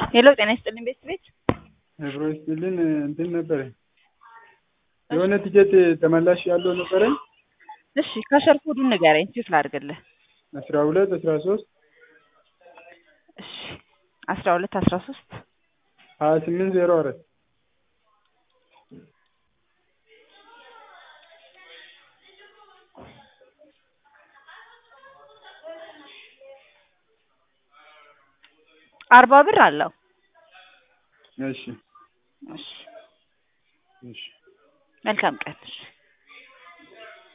ሄሎ ጤና ይስጥልኝ ቤት ቤት አብሮ ይስጥልን እንትን ነበረ የሆነ ቲኬት ተመላሽ ያለው ነበረኝ እሺ ከሸር ኮዱን ንገረኝ ቼክ ላድርግልህ አስራ ሁለት አስራ ሶስት እሺ አስራ ሁለት አስራ ሶስት ሀያ ስምንት ዜሮ አራት አርባ ብር አለው እሺ እሺ እሺ መልካም ቀን እሺ